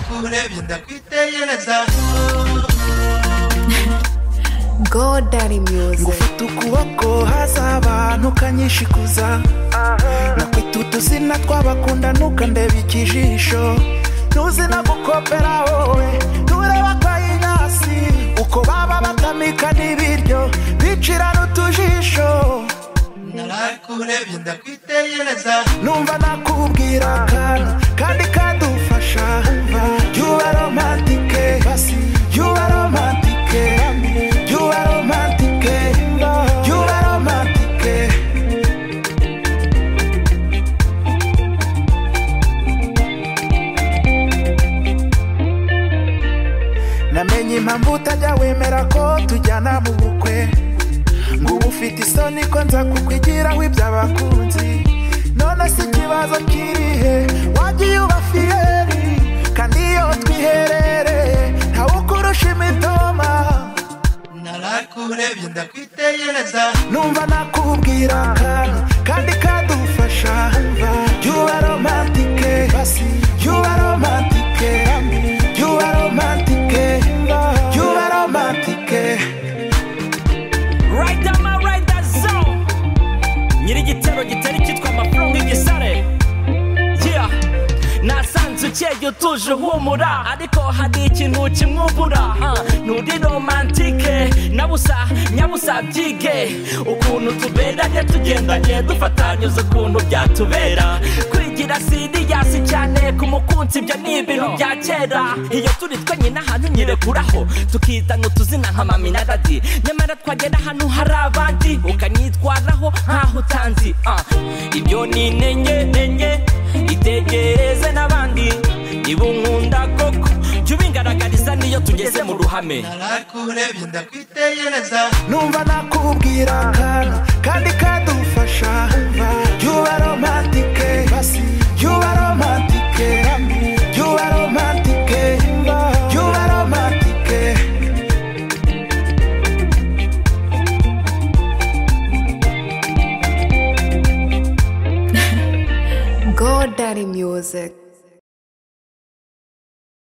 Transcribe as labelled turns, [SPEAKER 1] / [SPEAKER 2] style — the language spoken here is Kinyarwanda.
[SPEAKER 1] kurebye kwitegereza
[SPEAKER 2] God Daddy Music.
[SPEAKER 3] ngufite ukuboko haza abantu ukanyishikuza nakwita utuzina tw'abakunda ntukandebe ikijisho ntuzi no gukopera wowe ntureba kwa inyasi uko baba batamika n'ibiryo bicira n'utujisho
[SPEAKER 1] naraye kurebye ndakwitegereza
[SPEAKER 3] numva nakubwira akantu kandi kadufasha yuba romantike yuba romantike yuba romantike yuba romantike namenye impamvu utajya wemera ko tujyana mu bukwe ngo uba ufite isoni ko nza kukwigiraho iby'abakunzi none si ikibazo kirihe wagiye uba fiyeri kandi iyo twiherereye ntawe ukurusha imitoma
[SPEAKER 1] naraye kurebye ndakwitegereza
[SPEAKER 3] numva nakubwira akantu kandi kadufasha yuba romantike yuba romantike yuba romantike yuba romantike
[SPEAKER 4] Right down my right that zone. Nyiri igitero gitari cyitwa amafaranga igisare. Yeah. Nasanze ukeye utuje uhumura ariko hari ikintu kimwubura Ah, nturi romantike nabusa nyabusa byige ukuntu tuberanye tugendanye dufatanyuza ukuntu byatubera kwigira siriyasi cyane ku mukunzi ibyo ni ibintu bya kera iyo turi twenye n'ahantu nyirekuraho tukitana utuzina nka mami na dadi nyamara twagera ahantu hari abandi ukanyitwaraho nkaho utanzi Ah, ibyo ni intenge enye itegereze n'abandi niba unkunda koko jya ubingaragariza n'iyo tugeze mu ruhame
[SPEAKER 1] naraye kurebye ndakwitegereza
[SPEAKER 3] numva nakubwira akantu kandi kadufasha yuba romantike yuba